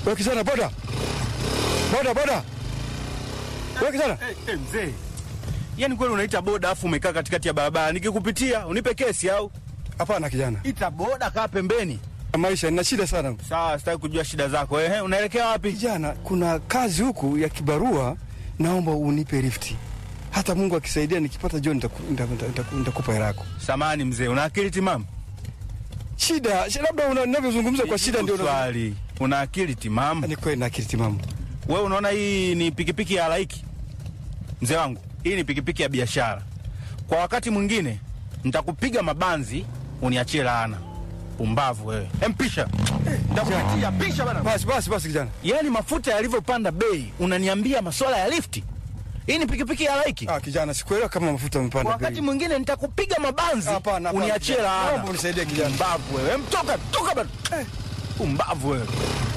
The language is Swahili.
Wewe kijana boda. Boda boda. Wewe kijana. Eh, eh, mzee. Yaani kweli unaita boda afu umekaa katikati ya barabara. Nikikupitia unipe kesi au? Hapana kijana. Ita boda kaa pembeni. Maisha nina shida sana. Sawa, sitaki kujua shida zako. Ehe, unaelekea wapi? Kijana, kuna kazi huku ya kibarua, naomba unipe lifti. Hata Mungu akisaidia nikipata John nitaku- nita- nita- nita- nitakupa hela yako. Samani mzee, una akili timamu? Shida, shi- labda una- unavyozungumza kwa shida ndio una- swali. Una akili timamu? ni kweli na akili timamu. Wewe unaona hii ni pikipiki ya halaiki? Mzee wangu, hii ni pikipiki ya biashara. Kwa wakati mwingine nitakupiga mabanzi uniachie laana. Pumbavu wewe. Empisha. Nitakupatia pisha bana. Basi basi basi kijana. Yaani mafuta yalivyopanda bei, unaniambia masuala ya lifti? Hii ni pikipiki ya halaiki? Ah, kijana, sikuelewa kama mafuta yamepanda Kwa bei. wakati mwingine nitakupiga mabanzi Hapana, hapana, uniachie kijana. laana. Naomba unisaidie kijana. Pumbavu wewe. Em, Toka, toka bana. Eh, Pumbavu wewe.